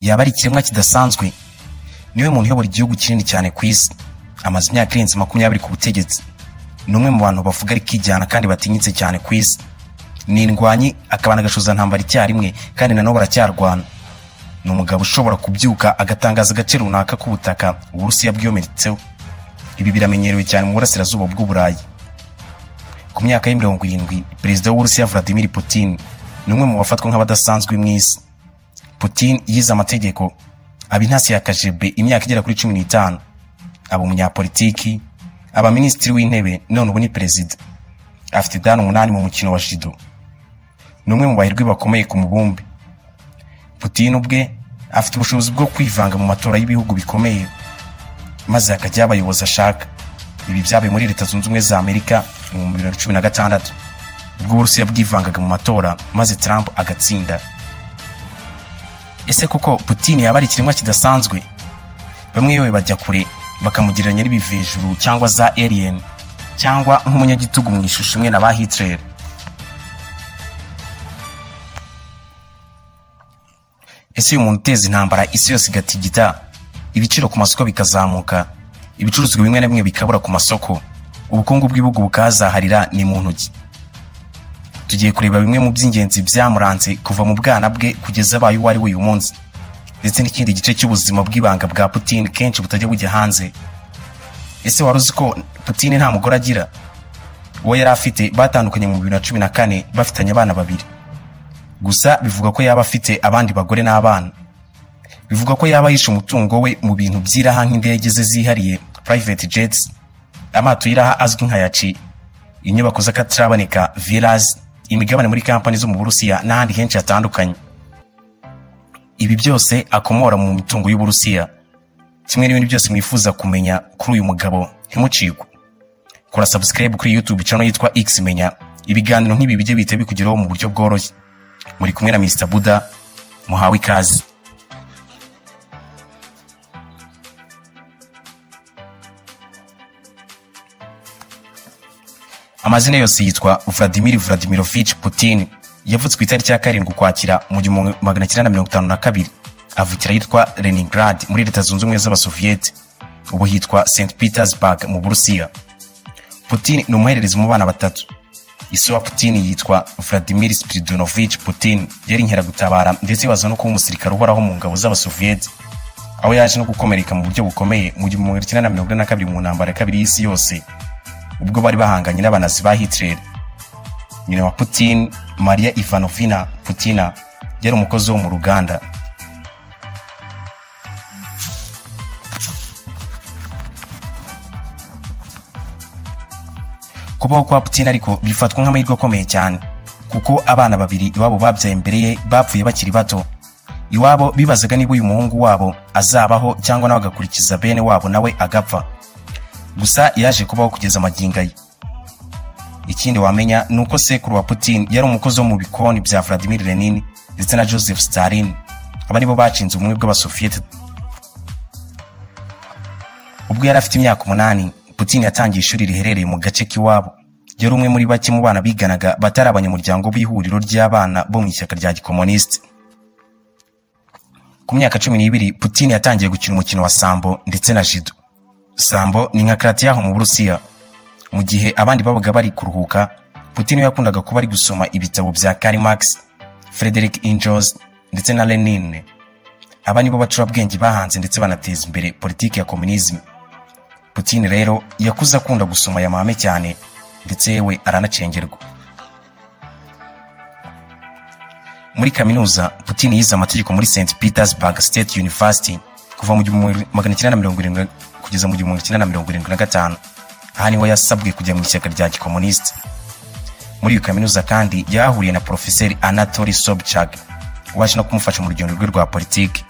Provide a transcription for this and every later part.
yaba ari ikiremwa kidasanzwe niwe muntu uyobora igihugu kinini cyane ku isi amaze imyaka irenze makumyabiri ku butegetsi ni umwe mu bantu bavuga ariko ijyana kandi batinyitse cyane ku isi ni indwanyi akabana agashuzantambara icyarimwe kandi nanone baracyarwana ni umugabo ushobora kubyuka agatangaza agace runaka k'ubutaka uburusiya bwiyometseho ibi biramenyerewe cyane mu burasirazuba bw'uburayi ku myaka ya mirongo irindwi perezida w'uburusiya vladimir putin ni umwe mu bafatwa nk'abadasanzwe mu isi putin yize amategeko aba intasi ya kajebe imyaka igera kuri cumi n'itanu aba umunyapolitiki aba minisitiri w'intebe none ubu ni perezida afite dani umunani mu mukino wa jido ni umwe mu bahirwi bakomeye ku mubumbe putin ubwe afite ubushobozi bwo kwivanga mu matora y'ibihugu bikomeye maze hakajyaho abayobozi ashaka ibi byabaye muri leta zunze ubumwe za amerika mu bihumbi bibiri na cumi na gatandatu ubwo uburusiya bwivangaga mu matora maze trump agatsinda ese koko putin yaba ari ikiremwa kidasanzwe bamwe yewe bajya kure bakamugereranya n'ibivejuru cyangwa za alien cyangwa nk'umunyagitugu mu ishusho imwe na ba hitler ese uyu muntu uteza intambara isi yose igatigita ibiciro ku masoko bikazamuka ibicuruzwa bimwe na bimwe bikabura ku masoko ubukungu bw'ibihugu bukazaharira ni mu ntoki tugiye kureba bimwe mu by'ingenzi byamuranze kuva mu bwana bwe kugeza abaye uwo ari we uyu munsi ndetse n'ikindi gice cy'ubuzima bw'ibanga bwa putin kenshi butajya bujya hanze ese wari uzi ko putin nta mugore agira uwo yari afite batandukanye mu bibiri na cumi na kane bafitanye abana babiri gusa bivuga ko yaba afite abandi bagore n'abana bivuga ko yaba yishe umutungo we mu bintu by'iraha nk'indege ze zihariye private jets amato y'iraha azwi nka yaci inyubako z'akataraboneka villas imigabane muri kampani zo mu burusiya n'ahandi henshi hatandukanye ibi byose akomora mu mitungo y'uburusiya kimwe n'ibindi byose mwifuza kumenya kuri uyu mugabo ntimucikwe kora subscribe kuri youtube channel yitwa x menya ibiganiro nk'ibi bijye bihita bikugeraho mu buryo bworoshye muri kumwe na mr buda muhawe ikaze amazina yose yitwa vladimir vladimirovich putin yavutse ku itariki ya karindwi ukwakira mu gihumbi magana cyenda na mirongo itanu na kabiri avukira ahitwa leningrad muri leta zunze ubumwe z'abasoviyete ubu hitwa st petersburg mu burusiya putin ni umuhererezi mu bana batatu ise wa putin yitwa vladimir spiridonovich putin yari inkeragutabara ndetse baza no kuba umusirikare uhoraho mu ngabo z'abasoviyete aho yaje no gukomereka mu buryo bukomeye mu gihumbi magana cyenda na mirongo ine na kabiri mu ntambara ya kabiri y'isi yose ubwo bari bahanganye n'abanazi ba Hitler nyina wa Putin Maria Ivanovina Putina yari umukozi wo mu ruganda kubaho kwa Putin ariko bifatwa nk'amahirwe akomeye cyane kuko abana babiri iwabo babyaye imbere ye bapfuye bakiri bato iwabo bibazaga niba uyu muhungu wabo azabaho cyangwa nawe agakurikiza bene wabo nawe agapfa gusa yaje kubaho kugeza amagingo ye ikindi wamenya ni uko sekuru wa putin yari umukozi wo mu bikoni bya vladimir lenin ndetse na joseph stalin aba nibo bacinze ubumwe bw'abasoviyete ubwo yari afite imyaka umunani putin yatangiye ishuri riherereye mu gace k'iwabo yari umwe muri bake mu bana biganaga batari abanyamuryango b'ihuriro ry'abana bo mu ishyaka rya gikomunisiti ku myaka cumi n'ibiri putin yatangiye gukina umukino wa sambo ndetse na jido sambo ni nka karatiyaho mu burusiya mu gihe abandi babaga bari kuruhuka putin yakundaga kuba ari gusoma ibitabo bya kari max frederick injos ndetse na lenin aba nibo bacurabwenge bahanze ndetse banateza imbere politiki ya komunizme putin rero yakuze akunda gusoma aya mahame cyane ndetse yewe aranacengerwa muri kaminuza putin yize amategeko muri st petersburg state university kuva mu gihumbi magana cyenda na mirongo irindwi kugeza mu gihumbi cyenda na mirongo irindwi na gatanu aha niho yasabwe kujya mu ishyaka rya gikomunisiti muri iyo kaminuza kandi yahahuriye na porofeseri anatoli sobchak waje no kumufasha mu rugendo rwe rwa politiki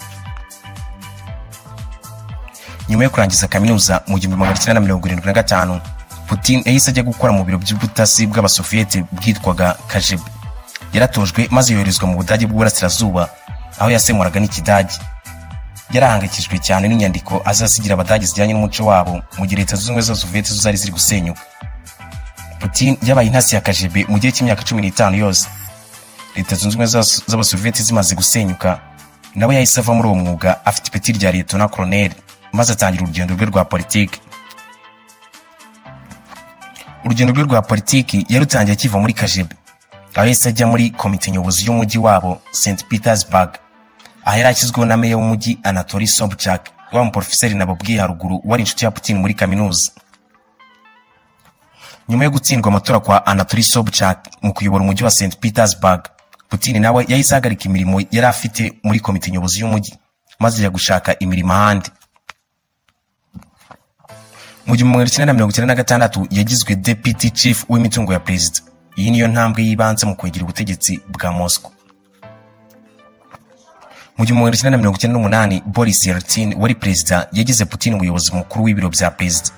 nyuma yo kurangiza kaminuza mu gihumbi magana cyenda na mirongo irindwi na gatanu putin yahise ajya gukora mu biro by'ubutasi bw'abasoviyete bwitwaga kajebe yaratojwe maze yoherezwa mu budage bw'uburasirazuba aho yasemuraga n'ikidage yarahangayikishijwe cyane n'inyandiko azasigira abadage zijyanye n'umuco wabo mu gihe leta zunze ubumwe za soviyete zo zari ziri gusenyuka putin yabaye intasi ya kajebe mu gihe cy'imyaka cumi n'itanu yose leta zunze ubumwe z'abasoviyete zimaze gusenyuka nawe yahise ava muri uwo mwuga afite ipeti rya liyetona koroneri maze atangira urugendo rwe rwa politiki urugendo rwe rwa politiki yarutangiye akiva muri kajebe aho yahise ajya muri komite nyobozi y'umujyi wabo st petersburg aha yari ashyizweho na meya w'umujyi anatori sobchak wa muporofeseri nababwiye haruguru wari inshuti ya putin muri kaminuza nyuma yo gutsindwa amatora kwa anatori sobchak mu kuyobora umujyi wa st petersburg putin nawe yahise ahagarika imirimo yari afite muri komite nyobozi y'umujyi maze ajya gushaka imirimo ahandi mu gihumbi magana cyenda na mirongo icyenda na gatandatu yagizwe deputy chief w'imitungo ya perezida iyi niyo ntambwe y'ibanze mu kwegera ubutegetsi bwa moscow mu gihumbi magana cyenda na mirongo icyenda n'umunani boris yeltsin wari perezida yagize putin umuyobozi mukuru w'ibiro bya perezida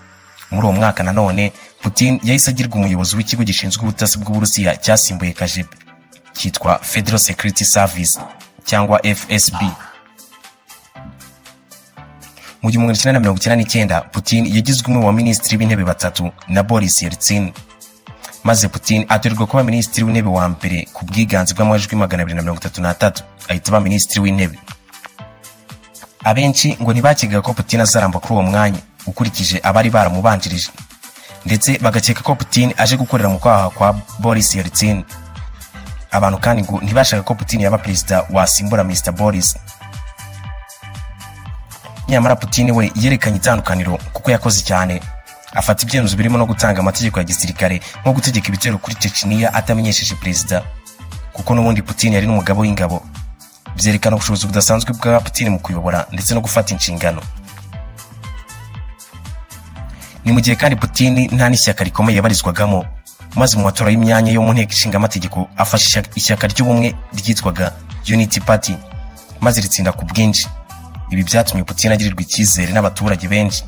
muri uwo mwaka nanone putin yahise agirwa umuyobozi w'ikigo gishinzwe ubutasi bw'uburusiya cyasimbuye kajebe cyitwa federal security service cyangwa fsb mu gihumbi magana cyenda na mirongo icyenda n'icyenda putin yagizwe umwe mu baminisitiri b'intebe batatu na boris yeltsin maze putin atorerwa kuba minisitiri w'intebe wa mbere ku bwiganze bw'amajwi magana abiri na mirongo itatu n'atatu ahita aba minisitiri w'intebe abenshi ngo ntibakekaga ko putin azaramba kuri uwo mwanya ukurikije abari baramubanjirije ndetse bagakeka ko putin aje gukorera mu kwaha kwa boris yeltsin abantu kandi ngo ntibashaka ko putin yaba perezida wasimbura mr boris nyamara putin we yerekanye itandukaniro kuko yakoze cyane afata ibyemezo birimo no gutanga amategeko ya gisirikare nko gutegeka ibitero kuri chechniya atamenyesheje perezida kuko n'ubundi putin yari n'umugabo w'ingabo byerekana ubushobozi budasanzwe bwa putin mu kuyobora ndetse no gufata inshingano ni mu gihe kandi putin nta n'ishyaka rikomeye yabarizwagamo maze mu matora y'imyanya yo mu nteko ishinga amategeko afashe ishyaka ry'ubumwe ryitwaga unity party maze ritsinda ku bwinshi ibi byatumye putin agirirwa icyizere n'abaturage benshi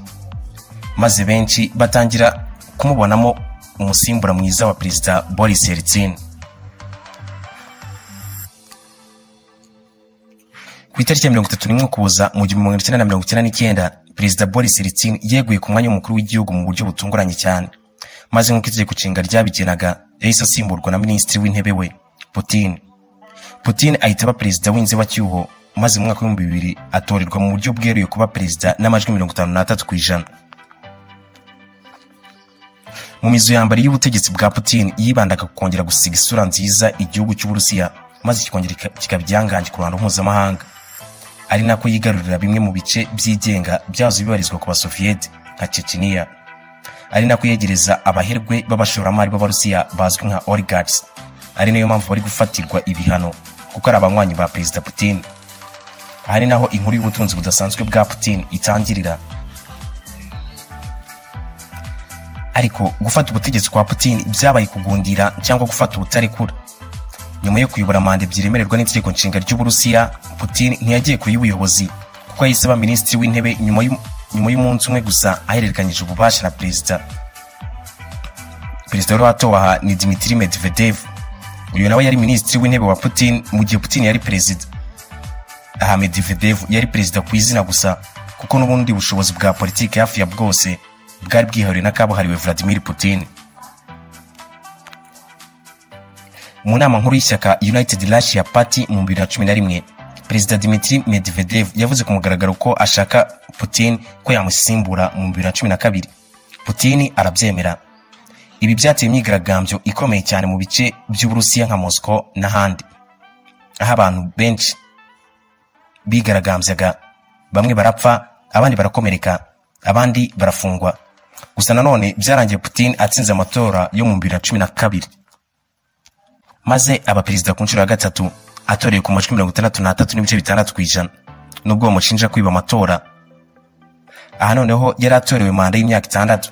maze benshi batangira kumubonamo umusimbura mwiza wa perezida boris yeltsin ku itariki ya mirongo itatu n'imwe ukuboza mu gihumbi magana cyenda na mirongo icyenda n'icyenda perezida boris yeltsin yeguye ku mwanya w'umukuru w'igihugu mu buryo butunguranye cyane maze nk'uko itegeko nshinga ryabigenaga yahise asimburwa na minisitiri w'intebe we putin putin ahita aba perezida w'inzibacyuho maze mu mwaka w'ibihumbi bibiri atorerwa mu buryo bweruye kuba perezida n'amajwi mirongo itanu n'atatu ku ijana mu mizo ya mbere y'ubutegetsi bwa putin yibandaga ku kongera gusiga isura nziza igihugu cy'uburusiya maze kikongera kikaba igihangange ku ruhando mpuzamahanga ari nako yigarurira bimwe mu bice byigenga byazo bibarizwa ku basoviyete nka chechniya ari nako yegereza abaherwe b'abashoramari b'abarusiya bazwi nka oligarchs ari nayo mpamvu bari gufatirwa ibihano kuko ari abanywanyi ba perezida putin ari naho inkuru y'ubutunzi budasanzwe bwa putin itangirira ariko gufata ubutegetsi kwa putin byabaye kugundira cyangwa gufata ubutarekura nyuma yo kuyobora manda ebyiri iremererwa n'itegeko nshinga ry'uburusiya putin ntiyagiye kure y'ubuyobozi kuko yahise aba minisitiri w'intebe nyuma y'umunsi umwe gusa ahererekanyije ububasha na perezida perezida wari watowe aha ni dimitiri medvedev uyu nawe yari minisitiri w'intebe wa putin mu gihe putin yari perezida aha medvedev yari perezida ku izina gusa kuko n'ubundi bushobozi bwa politiki hafi ya bwose bwari bwihariwe n'akabuhariwe vladimir putin mu nama nkuru y'ishyaka united russia party mu bibiri na cumi na rimwe perezida dimitri medvedev yavuze ku mugaragaro ko ashaka putin ko yamusimbura mu bibiri na cumi na kabiri putin arabyemera ibi byateye imyigaragambyo ikomeye cyane mu bice by'uburusiya nka moscow n'ahandi aho abantu benshi bigaragambyaga bamwe barapfa abandi barakomereka abandi barafungwa gusa nanone byarangiye putin atsinze amatora yo mu bibiri na cumi na kabiri maze aba perezida ku nshuro ya gatatu atoreye ku majwi mirongo itandatu n'atatu n'ibice bitandatu ku ijana nubwo bamushinja kwiba amatora aha noneho yari atorewe manda y'imyaka itandatu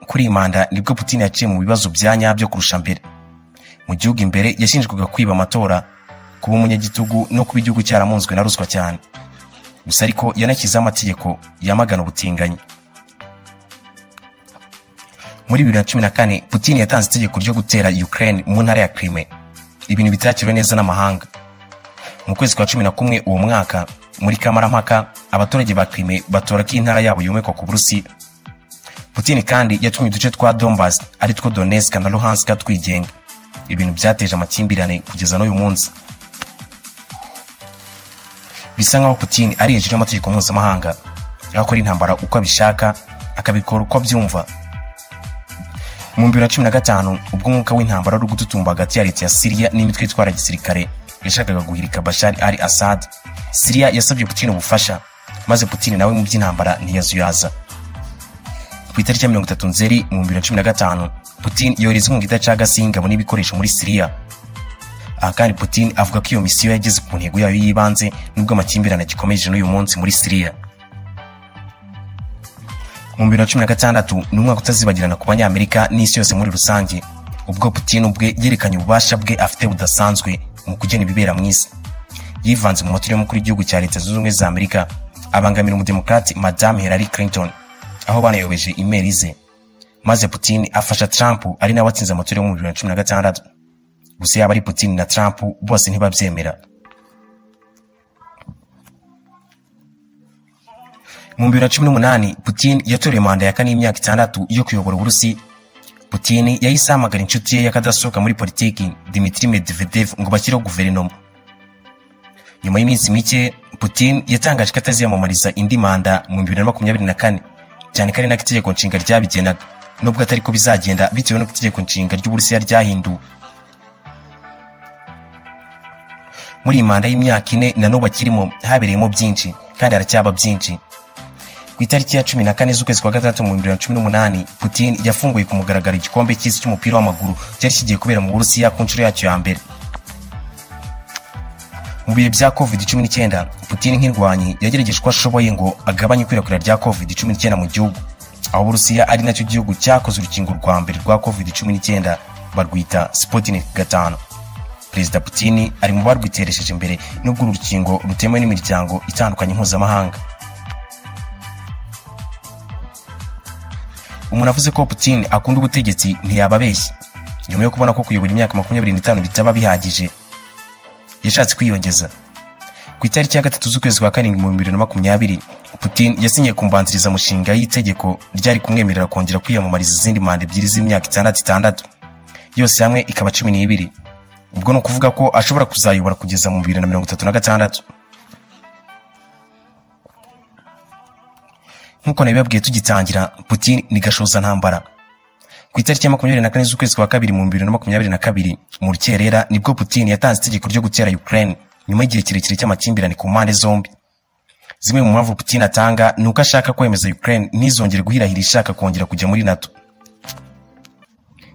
kuri iyi manda nibwo putin yaciye mu bibazo bya nyabyo kurusha mbere mu gihugu imbere yashinjwaga kwiba amatora kuba umunyagitugu no kuba igihugu cyaramunzwe na ruswa cyane gusa ariko yanashyizeho amategeko yamagana ubutinganyi muri bibiri na cumi na kane putin yatanze itegeko ryo gutera ukraine mu ntara ya krime ibintu bitakiriwe neza n'amahanga mu kwezi kwa cumi na kumwe uwo mwaka muri kamarampaka abaturage ba krime batora ko intara yabo yomekwa ku burusiya putin kandi yatumye uduce twa dombas ari two donetsk na luhansk twigenga ibintu byateje amakimbirane kugeza n'uyu munsi bisa nkaho Putin ari hejuru y'amategeko mpuzamahanga akora intambara uko abishaka akabikora uko abyumva mu bibiri na cumi na gatanu ubwo umwuka w'intambara uri gututumba hagati ya leta ya siriya n'imitwe itwara gisirikare yashakaga guhirika bashari ari asad siriya yasabye putin ubufasha maze putin nawe mu by'intambara ntiyazuyaza ku itariki ya mirongo itatu nzeri mu bibiri na cumi na gatanu putin yohereza inkunga idacagase y'ingabo n'ibikoresho muri siriya aha kandi putin avuga ko iyo misiyo yageze ku ntego yayo y'ibanze nubwo amakimbirane agikomeje n'uyu munsi muri siriya mu bibiri na cumi na gatandatu ni umwaka utazibagirana ku banyamerika n'isi yose muri rusange ubwo putin ubwe yerekanye ububasha bwe afite budasanzwe mu kugena ibibera mu isi yivanze mu matora y'umukuru w'igihugu cya leta zunze ubumwe za amerika abangamira umudemokarate madame hillary clinton aho banayobeje imeri ze maze putin afasha trump ari nawe atsinze amatora yo mu bibiri na cumi na gatandatu gusa yaba ari putin na trump bose ntibabyemera mu bibiri na cumi n'umunani putin yatoreye manda ya kane y'imyaka itandatu yo kuyobora uburusi putin yahise ahamagara inshuti ye y'akadasohoka muri politiki dimitri medvedev ngo bashyireho guverinoma nyuma y'iminsi mike putin yatangaje ko ataziyamamariza indi manda mu bibiri na makumyabiri na kane cyane ko ari nako itegeko nshinga ryabigenaga nubwo atari ko bizagenda bitewe n'uko itegeko nshinga ry'uburusiya ryahinduwe muri iyi manda y'imyaka ine na n'ubu akirimo habereyemo byinshi kandi haracyaba byinshi ku itariki ya cumi na kane z'ukwezi kwa gatandatu mu bibiri na cumi n'umunani putin yafunguye ku mugaragaro igikombe cy'isi cy'umupira w'amaguru cyari kigiye kubera mu burusiya ku nshuro yacyo ya mbere mu bihe bya covid cumi n'icyenda putin nk'indwanyi yagerageje uko ashoboye ngo agabanye ikwirakwira rya covid cumi n'icyenda mu gihugu aho uburusiya ari nacyo gihugu cyakoze urukingo rwa mbere rwa covid cumi n'icyenda barwita sputnik gatanu perezida putin ari mu barwiteresheje imbere nubwo uru rukingo rutemewe n'imiryango itandukanye mpuzamahanga umuntu avuze ko putin akunda ubutegetsi ntiyaba abeshye nyuma yo kubona ko kuyobora imyaka makumyabiri n'itanu bitaba bihagije yashatse kwiyongeza ku itariki ya gatatu z'ukwezi kwa karindwi mu bibiri na makumyabiri putin yasinyiye kumbanzirizamushinga y'itegeko ryari kumwemerera kongera kwiyamamariza izindi manda ebyiri z'imyaka itandatu itandatu yose hamwe ikaba cumi n'ibiri ubwo ni ukuvuga ko ashobora kuzayobora kugeza mu bibiri na mirongo itatu na gatandatu nk'uko nabibabwiye tugitangira putin ni gashoza ntambara ku itariki ya makumyabiri na kane z'ukwezi kwa kabiri mu bibiri na makumyabiri na kabiri mu rukerera nibwo putin yatanze itegeko ryo gutera ukraine nyuma y'igihe kirekire cy'amakimbirane ku mpande zombi zimwe mu mpamvu putin atanga ni uko ashaka kwemeza ukraine ntizongere guhirahira ishaka kongera kujya muri nato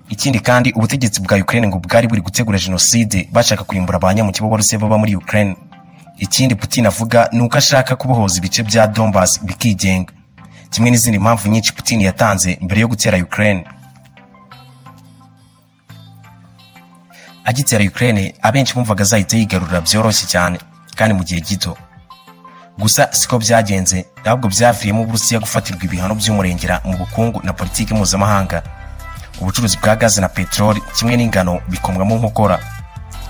ikindi kandi ubutegetsi bwa ukraine ngo bwari buri gutegura jenoside bashaka kurimbura ba nyamukibo baruse baba muri ukraine ikindi putin avuga ni uko ashaka kubohoza ibice bya donbas bikigenga kimwe n'izindi mpamvu nyinshi putin yatanze mbere yo gutera ukraine agitera ukraine abenshi bumvaga azahita yigarura byoroshye cyane kandi mu gihe gito gusa siko byagenze ahubwo byaviriyemo uburusiya gufatirwa ibihano by'umurengera mu bukungu na politiki mpuzamahanga ubucuruzi bwa gaze na peteroli kimwe n'ingano bikomwamo nkokora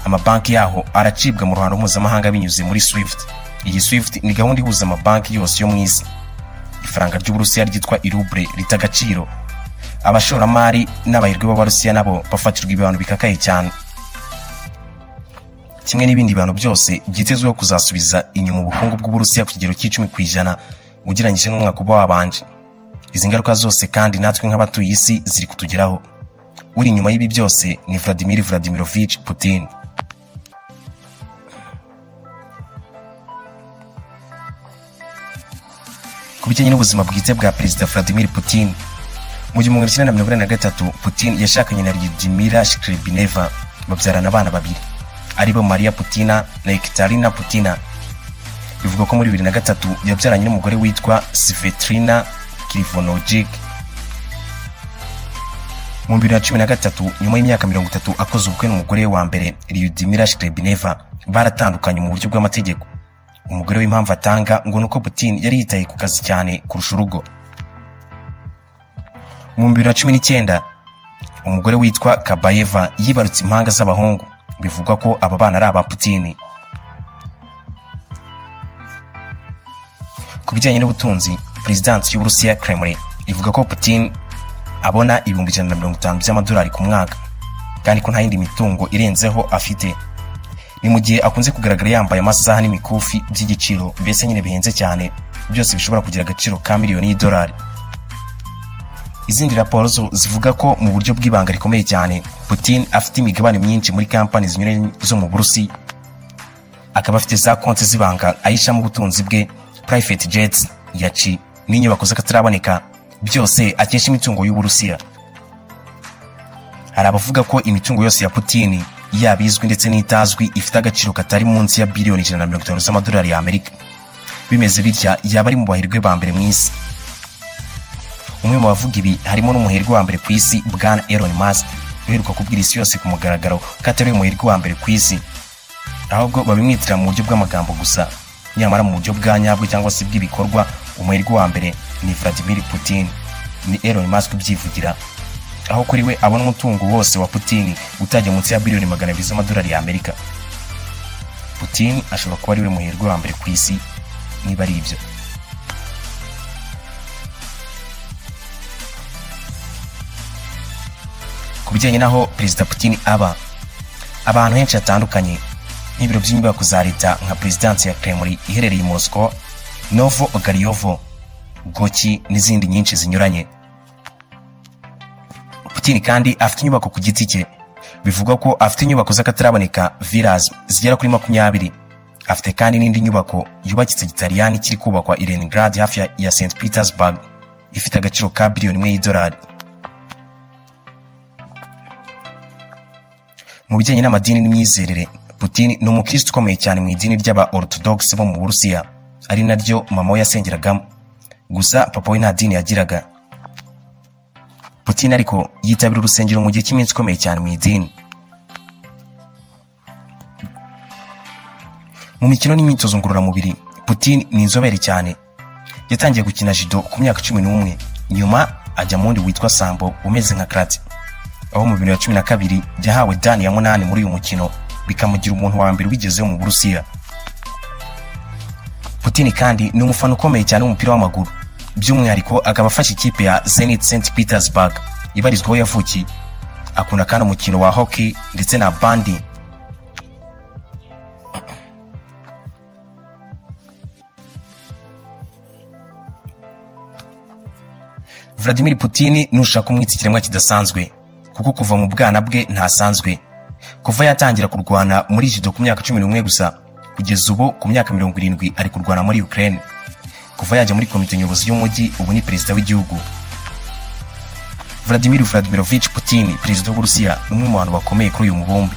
amabanki yaho aracibwa mu ruhando mpuzamahanga binyuze muri swift iyi swift ni gahunda ihuza amabanki yose yo mu isi ifaranga ry'uburusiya ryitwa irubre rita agaciro abashoramari n'abahirwe b'abarusiya nabo bafatirwa ibihano bikakaye cyane kimwe n'ibindi bihano byose byitezweho kuzasubiza inyuma ubukungu bw'uburusiya ku kigero cy'icumi ku ijana ugereranyije n'umwaka uba wabanje izi ngaruka zose kandi natwe nk'abatuye isi ziri kutugeraho uri inyuma y'ibi byose ni vladimir vladimirovich putin ku bijyanye n'ubuzima bwite bwa perezida vladimir putin mu gihumbi magana cyenda na mirongo inani na gatatu putin yashakanye na lyudimira shkrebineva babyarana abana babiri aribo maria putina na ekitarina putina bivugwa ko muri bibiri na gatatu yabyaranye n'umugore witwa sivetrina krivonogic mu bibiri na cumi na gatatu nyuma y'imyaka mirongo itatu akoze ubukwe n'umugore wa mbere lyudimira shkrebineva baratandukanye mu buryo bw'amategeko umugore w'impamvu atanga ngo ni uko putin yari yitaye ku kazi cyane kurusha urugo mu bibiri na cumi n'icyenda umugore witwa kabayeva yibarutse impanga z'abahungu bivugwa ko aba bana ari aba putin ku bijyanye n'ubutunzi perezidansi y'uburusiya kremlin ivuga ko putin abona ibihumbi ijana na mirongo itanu by'amadolari ku mwaka kandi ko nta yindi mitungo irenzeho afite ni mu gihe akunze kugaragara yambaye amasaha n'imikufi by'igiciro mbese nyine bihenze cyane byose bishobora kugira agaciro ka miliyoni y'idolari izindi raporo zo zivuga ko mu buryo bw'ibanga rikomeye cyane putin afite imigabane myinshi muri kampani zinyuranye zo mu burusi akaba afite za konti z'ibanga ayishyiramo ubutunzi bwe private jets yaci n'inyubako z'akataraboneka byose akesha imitungo y'uburusiya hari abavuga ko imitungo yose ya putin yaba izwi ndetse n'itazwi ifite agaciro katari munsi ya biliyoni ijana na mirongo itanu z'amadolari y'amerika bimeze bitya yaba ari mu bahirwe ba mbere mu isi umwe mu bavuga ibi harimo n'umuherwe wa mbere ku isi bwana Elon Musk uheruka kubwira isi yose ku mugaragaro ko atari we muherwe wa mbere ku isi ahubwo babimwitira mu buryo bw'amagambo gusa nyamara mu buryo bwa nyabwo cyangwa se bw'ibikorwa umuherwe wa mbere ni Vladimir Putin ni Elon Musk ubyivugira aho kuri we abona umutungo wose wa Putin utajya munsi ya biliyoni magana abiri z'amadolari y'Amerika Putin ashobora kuba ari we muherwe wa mbere ku isi niba ari ibyo ku bijyanye n'aho perezida putin aba abantu henshi hatandukanye nk'ibiro by'inyubako za leta nka perezidansi ya kremlin iherereye i moscow novo ogariyovo goki n'izindi nyinshi zinyuranye putin kandi afite inyubako ku giti cye bivugwa ko afite inyubako z'akataraboneka villas zigera kuri makumyabiri afite kandi n'indi nyubako yubakitse gitaliyani kiri kubakwa i leningrad hafi ya- ya st petersburg ifite agaciro ka biliyoni imwe y'idolari mu bijyanye n'amadini n'imyizerere putin ni umukristo ukomeye cyane mu idini ry'aba orthodox bo mu burusiya ari naryo mama we yasengeragamo gusa papa we nta dini yagiraga putin ariko yitabira urusengero mu gihe cy'iminsi ikomeye cyane mu idini mu mikino n'imyitozo ngororamubiri putin ni inzobere cyane yatangiye gukina judo ku myaka cumi n'umwe nyuma ajya mu wundi witwa sambo umeze nka karate aho mu bibiri na cumi na kabiri yahawe dani ya munani muri uyu mukino bikamugira umuntu wa mbere ubigezeho mu burusiya putin kandi ni umufana ukomeye cyane w'umupira w'amaguru by'umwihariko akaba afashe ikipe ya zenit st petersburg ibarizwaho yavukiye akunda kandi umukino wa hockey ndetse na bandi Vladimir Putin nushaka kumwita ikiremwa kidasanzwe kuko kuva mu bwana bwe ntasanzwe kuva yatangira kurwana muri judo ku myaka cumi n'umwe gusa kugeza ubu ku myaka mirongo irindwi ari kurwana muri Ukraine kuva yajya muri komite nyobozi y'umujyi ubu ni perezida w'igihugu Vladimir Vladimirovich Putin perezida w'Uburusiya ni umwe mu bantu bakomeye kuri uyu mubumbe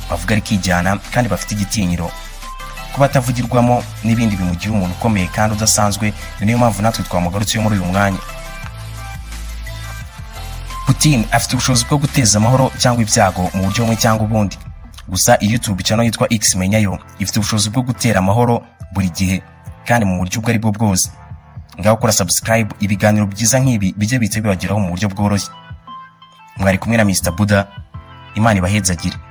bavuga ari kijyana kandi bafite igitinyiro kuba atavugirwamo n'ibindi bimugira umuntu ukomeye kandi udasanzwe ni niyo mpamvu natwe twamugarutseho muri uyu mwanya Putin afite ubushobozi bwo guteza amahoro cyangwa ibyago mu buryo bumwe cyangwa ubundi gusa YouTube channel yitwa X menyayo ifite ubushobozi bwo gutera amahoro buri gihe kandi mu buryo ubwo ari bwo bwose ngaho kora subscribe ibiganiro byiza nk'ibi bijye bihita bibageraho mu buryo bworoshye mwari kumwe na Mr Buddha imana ibahezagire